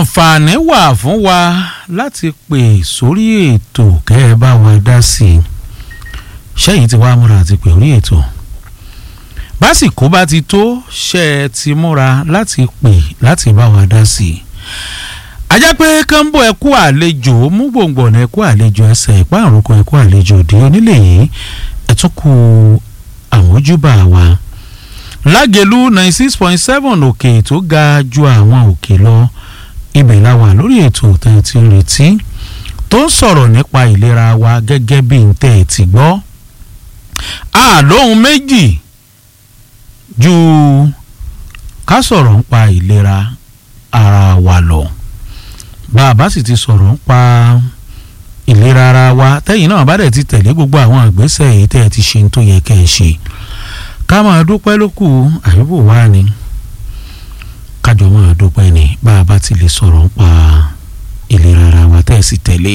àǹfààní wà fún wa láti pè sórí ètò kẹ́ ẹ bá wa dá sí i ṣẹ́yìn tí wàá múra àti pè orí ètò básìkò bá ti tó ṣe é ti múra láti pè láti bá wa dá sí i ajá pé kánbó ẹkú àlejò mú gbòǹgbòǹ ẹkú àlejò ẹsẹ̀ ìpá àrùkọ ẹkú àlejò òde onílé yìí ẹ̀túnkù àmójúbà wa lágẹ̀lú ninety six point seven òkè tó ga ju àwọn òkè lọ ibẹ̀ la wà lórí ètò tẹ̀ ti retí tó ń sọ̀rọ̀ nípa ìlera wa gẹ́gẹ́ bí n tẹ̀ ti gbọ́ a lóhun méjì ju ká sọ̀rọ̀ nípa ìlera ara wa lọ bá a bá sì ti sọ̀rọ̀ nípa ìlera ara wa tẹ́yìn náà bá dẹ̀ ti tẹ̀lé gbogbo àwọn ìgbésẹ̀ èyí tẹ́ ẹ ti ṣe tó yẹ kẹ́ ẹ ṣe ká máa dúpẹ́ ló kù àyùbò wá ni kájọ máa dúpẹ́ ni bá a bá ti lè sọ̀rọ̀ nípa ìlera ara wa tẹ́ ẹ sì tẹ̀lé.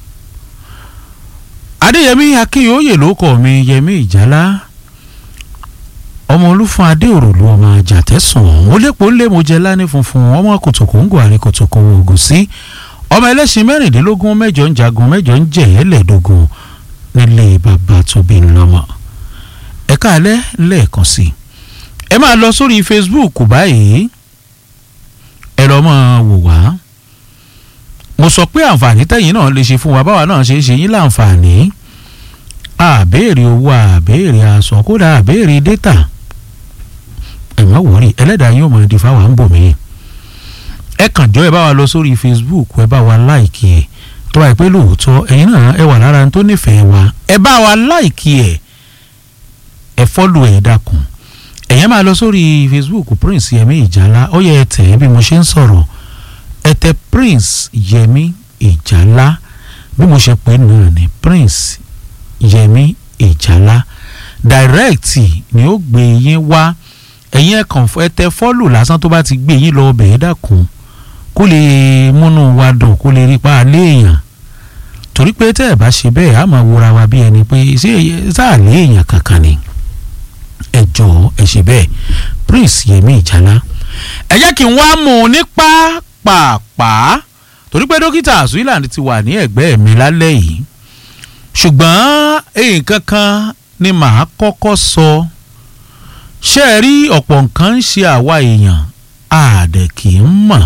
adéyẹmí akínyòóyè ló kọ mi yẹmí ìjálá ọmọ olúfún adéòròlú ọmọ àjàtẹ̀sùn ó lépo ńlé mo jẹ lání funfun ọmọ kòtòkóńgò àrí kòtòkówó ògùn sí ọmọ ẹlẹ́sìn mẹ́rìndínlógún mẹ́jọ ń jagun mẹ́jọ ń jẹ̀ ẹ́lẹ́dógún nílé bàbá tóbi ńlọmọ ẹ káalẹ́ lẹ́ẹ̀kan sí i ẹ máa lọ sórí facebook báyìí ẹ lọ máa wò wá mo sọ pé àǹfààní tẹ̀yìn náà lè ṣe fún wa báwa náà ṣe é ṣe yín láǹfààní àbéèrè owó àbéèrè aṣọ kódà àbéèrè dátà ẹ má wọrí ẹlẹ́dàá yóò máa di fáwọn àǹbò mi ẹ kàn jọ ẹ bá wa lọ sórí facebook ẹ bá wa láìkì ẹ tó bá yẹ pé lóòótọ́ ẹ̀yin náà ẹ wà lára tó nífẹ̀ẹ́ wa ẹ bá wa láìkì ẹ ẹ fọ́lù ẹ̀ dákun ẹ̀yẹ́ máa lọ sórí facebook prince yẹmi ìjálá ó yẹ ẹ tẹ̀ ẹ́ bí mo ṣe ń sọ̀rọ̀ ẹ tẹ prince yẹmi ìjálá bí mo ṣe pè é náà ni prince yẹmi ìjálá direct ni ó gbé yín wá ẹ̀yin ẹ̀kan ẹ tẹ fọ́lù lásán tó bá ti gbé yín lọ ọbẹ̀ ẹ̀ dákun kó lè múnú wa dùn kó lè rí pa àlẹ́ èèyàn torí pé tẹ́ ẹ̀ bá ṣe bẹ́ẹ̀ á máa wúra wa bí ẹni pé ṣé sáà lé èèyàn kankan ni ẹ jọ̀ọ́ ẹ ṣe bẹ́ẹ̀ prince yẹmi ìjálá ẹ jẹ́ kí n wá mú un ní pàápàá torí pé dókítà azuiland ti wà ní ẹ̀gbẹ́ mi lálẹ́ yìí ṣùgbọ́n nǹkan kan ni màá kọ́kọ́ sọ ṣé ẹ rí ọ̀pọ̀ nǹkan ń ṣe àwa èèyàn àdẹ̀ kì í mọ̀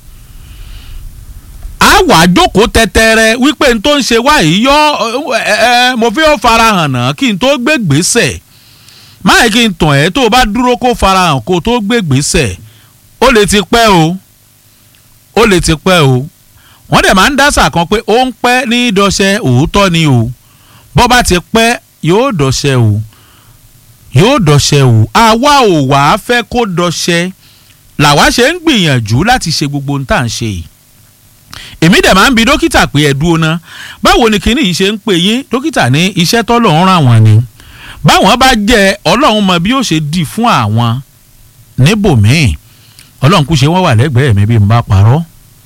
a wà jókòó tẹtẹrẹ wípé n tó ń ṣe wá yìí yọ ẹ ẹ mo fi ó farahàn náà kí n tó gbé gbèsè máyì kí n tàn ẹ́ tó o bá dúró kó farahàn kó o tó gbé gbèsè ó lè ti pẹ́ o ó lè ti pẹ́ o wọ́n dẹ̀ máa ń dásà kan pé ó ń pẹ́ ní dọ́ṣẹ́ òótọ́ ni o bọ́ bá ti pẹ́ yóò dọ́ṣẹ́ o yóò dọ́ṣẹ́ o àwa ò wá fẹ́ kó dọ́ṣẹ́ làwa ṣe ń gbìyànjú láti ṣe gbogbo ohun tá à ń ṣe yìí èmi dẹ̀ máa ń bi dókítà pé ẹ dúró ná báwo ni kinní yìí ṣe ń pè yín dókítà ní iṣẹ́ tọ́lọ́run ràn wọ́n ni báwọn bá jẹ ọlọ́run mọ bí ó ṣe dì fún àwọn níbòmíì ọlọ́run kú ṣe wọ́n wà lẹ́gbẹ̀ẹ́ mi bí n bá parọ́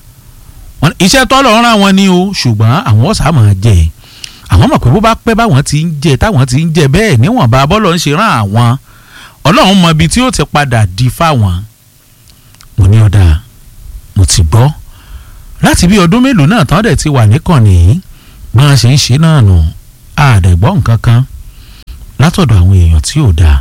iṣẹ́ tọ́lọ́run ràn wọ́n ni o ṣùgbọ́n àwọn ọ̀sà máa jẹ àwọn mọ̀ pé bó bá pẹ́ báwọn ti ń jẹ táwọn ti ń jẹ bẹ́ẹ̀ níwọ̀nba bọ́lọ̀ ń ṣe rán àwọn ọlọ́run mọ ibi tí ó ti padà di fáwọn mo ní ọ̀dà mo ti gbọ́ láti bí ọdún mélòó náà tán dẹ̀ ti wà níkànnì yìí bí wọ́n ṣe ń ṣe náà nù àdẹ̀gbọ́ nǹkan kan látọ̀dọ̀ àwọn èèyàn tí ò dáa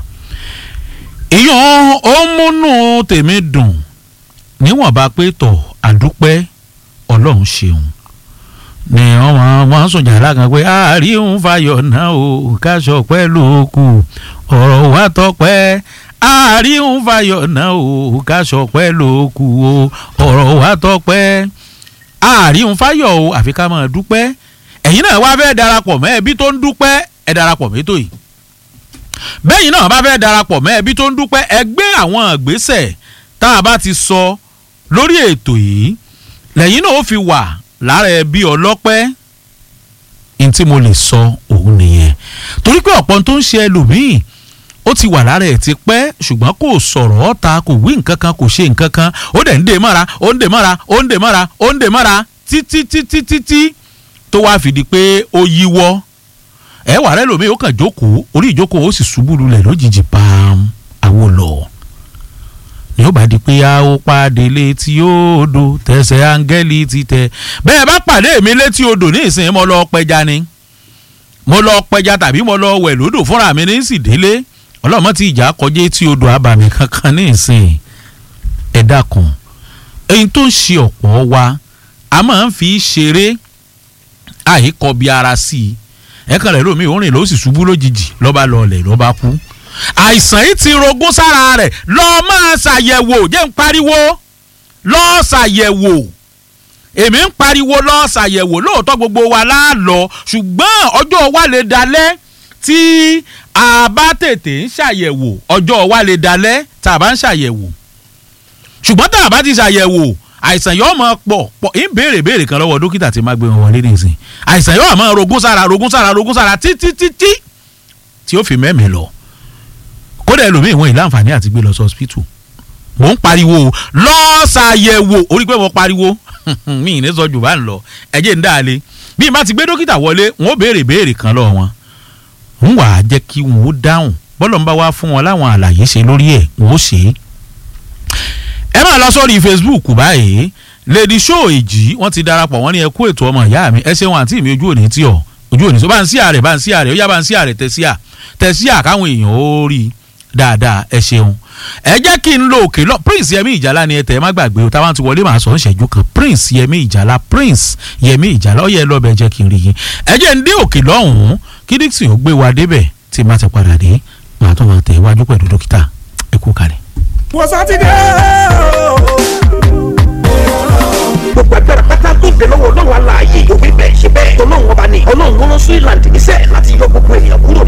èèyàn ó múnú tèmi dùn níwọ̀nba pé tọ̀ àdúpẹ́ ọlọ́run ṣeun ni wọ́n máa ń sùn jàrá kan pé àárín fayọ̀ náà o káṣọ pẹ́ ló kù ọ̀rọ̀ wa tọpẹ́ àárín fayọ̀ náà o káṣọ pẹ́ ló kù o ọ̀rọ̀ wa tọpẹ́ àárín fayọ̀ o àfi ká máa dúpẹ́ ẹ̀yin náà wá fẹ́ darapọ̀ mọ́ ẹbí tó ń dúpẹ́ ẹ darapọ̀ mẹ́tò yìí bẹ́yìn náà bá fẹ́ darapọ̀ mọ́ ẹbí tó ń dúpẹ́ ẹ gbé àwọn ìgbésẹ̀ tá a bá ti sọ lórí ètò yìí lẹ́yìn náà ó fi wà lára ẹbí ọlọ́pẹ́ ní tí mo lè sọ òun nìyẹn torí pé ọ̀pọ̀ tó ń ṣe ẹlòmíì ó ti wà lára ẹ̀ ti pẹ́ ṣùgbọ́n kò sọ̀rọ̀ ọ̀ta kò wí nǹkan kan kò ṣe nǹkan kan ó dẹ̀ ń dè mọ́ra ó ń dè mọ́ra ó ń dè mọ́ra ó ń dè mọ́ra títí títí títí tó wá fìdí pé ó yíwọ́ ẹ wà rẹ lómi ó kàn jókòó orí ìjókòó ó sì ṣubú lulẹ̀ lójijì pam àwo lọ ni ó bá di pé a ó pàdé létí odò tẹsẹ̀ áńgẹ́lì ti tẹ bẹ́ẹ̀ bá pàdé mi létí odò ní ìsìn mo lọ pẹja ni mo lọ pẹja tàbí mo lọ wẹ̀ lódò fúnra mi ní sì délé ọlọ́mọ tí ìjà kọjá etí odò abàmì kankan ní ìsìn ẹ dákun èyí tó ń ṣe ọ̀pọ̀ wa a máa ń fi ṣeré àìkọbi ara sí i ẹ̀kan rẹ̀ lómi òórìn ló sì ṣubú lójijì lọ́ba lọlẹ̀ lọ́ba kú àìsàn yìí ti rogún sára rẹ̀ lọ́ọ́ máa ṣàyẹ̀wò jẹ́ ń pariwo lọ́ọ́ ṣàyẹ̀wò èmi ń pariwo lọ́ọ́ ṣàyẹ̀wò lóòótọ́ gbogbo wa láàlọ́ ṣùgbọ́n ọjọ́ wa lè dalẹ̀ tí a bá tètè ń ṣàyẹ̀wò ọjọ́ wa lè dalẹ̀ tá a bá ń ṣàyẹ̀wò ṣùgbọ́n tá a bá ti ṣàyẹ̀wò àìsàn yóò máa pọ̀ pọ̀ ń béèrè béèrè kan lọ́wọ́ dókítà tí máa gbé wọn wọlé nìsín àìsàn yóò máa rogún sára rogún sára rogún sára títí títí tí ó fi mẹ́mìí lọ kódà ẹlòmíì wọn ìlà àǹfààní àti gbé lọ sí hospital mò ń pariwo lọ́ọ́ ṣàyẹ̀wò orí pé mo pariwo mi ì ní sọ jù bá ń lọ ẹ̀jẹ̀ ń dáa bí n bá ti gbé dókítà wọlé wọn ó béèrè béèrè kan lọ́wọ́ wọn ń wà á jẹ́ kí wọn ó dáhùn bọ́lọ̀ ń bá wá fún wọn láwọn àlàyé ṣe lórí ẹ̀ wọn ó ṣe é ẹ máa lọ sórí facebook báyìí lady show èjì wọ́n ti darapọ̀ wọ́n ní ẹ kú ètò ọmọ ìyá mi ẹ ṣeun àǹtí mi ojú òní tí ọ ojú òní tó bá ń sí àrẹ bá ń sí àrẹ ó yá bá ń sí àrẹ tẹ sí à tẹ sí à káwọn èèyàn ó rí i dáadáa ẹ ṣeun ẹ jẹ́ kí n lo òkè lọ prince yẹmi ìjàlá ni ẹ tẹ̀ ẹ má gbàgbé o táwọn ti wọlé màá sọ ń ṣẹ́jú kan prince yẹmi ìjàlá prince yẹmi ìjàlá ó yẹ lọ́bẹ̀ jẹ́ kí n rí yín ẹ jẹ́ ń dé òkè lọ́hùn-ún kí dixon ó gbé wa débẹ̀ tí má ti padà dé màá tó máa tẹ̀ iwájú pẹ̀lú dókítà ẹ kú kalẹ̀ wọ́n sátidé gbogbo agbára pátá tó gbé lọ́wọ́ ọlọ́run aláàyè òwe bẹ́ẹ̀ ṣe bẹ́ẹ̀ tọ́lọ́run ọba ni ọlọ́run wọn lọ sí ìlànà ìníṣẹ́ láti yọ gbogbo ènìyàn kúrò